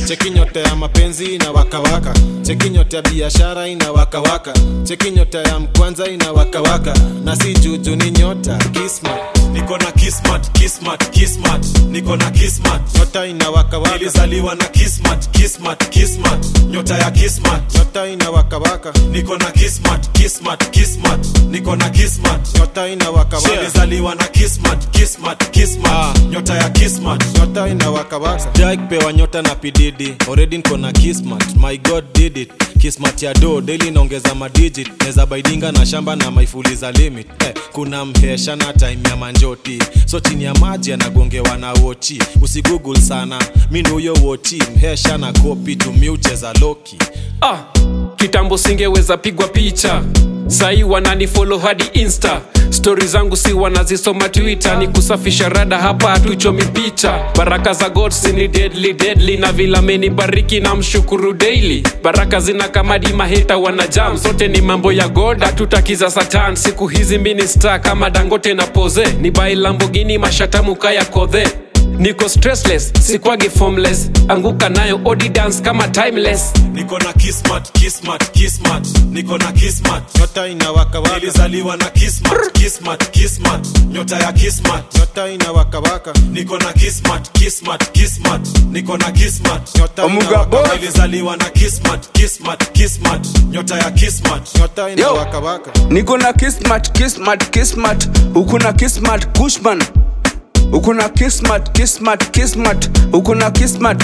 cheki nyota ya mapenzi ina wakawaka cheki nyota ya biashara ina wakawaka cheki nyota ya mkwanza ina wakawaka na si juju ni nyota kismat niko na kismat kismat kismat niko na kismat nyota ina wakawaka nilizaliwa na kismat kismat kismat nyota ya kismat nyota ina wakawaka niko na kismat kismat kismat niko na kismat nyota ina wakawaka nilizaliwa na kismat kismat kismat nyota ya kismat nyota ina wakawaka sijai kupewa nyota na pididi already niko na kismat my god did it kismat ya do daily inaongeza madigit neza baidinga na shamba na maifuli za limit eh, kuna mhesha na time ya manjoti so chini ya maji anagongewa na wochi usigoogle sana mini huyo wochi mhesha na kopi tumiucheza loki ah, kitambo singeweza pigwa picha sahii wananifolo hadi insta stori zangu si wanazisoma twitter ni kusafisha rada hapa hatuchomi picha baraka za god si ni deadly deadly na vila amenibariki na mshukuru daily baraka zina kamadi maheta wana jam sote ni mambo ya god hatutakiza satan siku hizi minista kama dangote na poze ni bai lambogini mashatamuka ya kodhe niko stressless sikwagi formless anguka nayo odi dance kama timeless niko na kismat kismat kismat niko na kismat nyota ina wakawaka nilizaliwa na kismat kismat kismat nyota ya kismat nyota ina wakawaka niko na kismat kismat kismat niko na kismat nyota ina Omuga wakawaka nilizaliwa na kismat kismat kismat nyota ya kismat nyota ina Yo. wakawaka niko na kismat kismat kismat huku na kismat kushman huku na kismat kismat kismat huku na kismat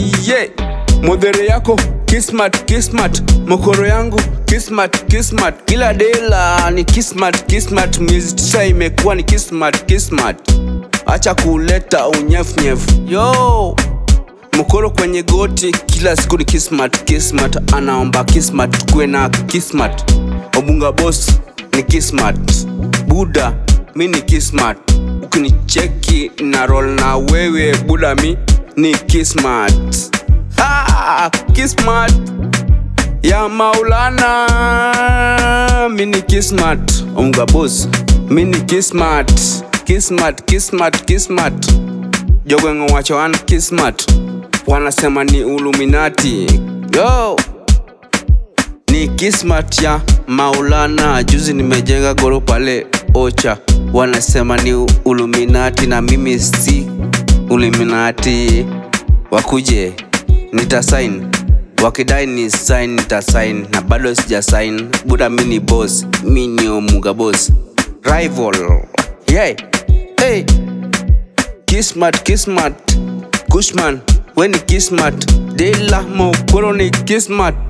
ye modhere yako kismat kismat mokoro yangu kismat kismat kila dela ni kismat kismat miezi tisa imekuwa ni kismat kismat acha kuleta unyefnyefu yo mkoro kwenye goti kila siku ni kismat kismat anaomba kismat kuwe na kismat obunga bos ni kismat buda mi ni kismat ukinicheki na rol na wewe buda mi ni kismat ah, kismat ya maulana mi ni kismat obunga bos mi ni kismat kismat kismat kismat jogwengo wacho wan kismat wanasema ni uluminati yo ni kismat ya maulana juzi nimejenga goro pale ocha wanasema ni uluminati na mimi si uluminati wakuje nitasain wakidai ni sign nitasain na bado sija sign buda mi ni boss mi ni omuga boss rival yeah. hey. kismat kismat kushman weni kismat dela mokoro ni kismat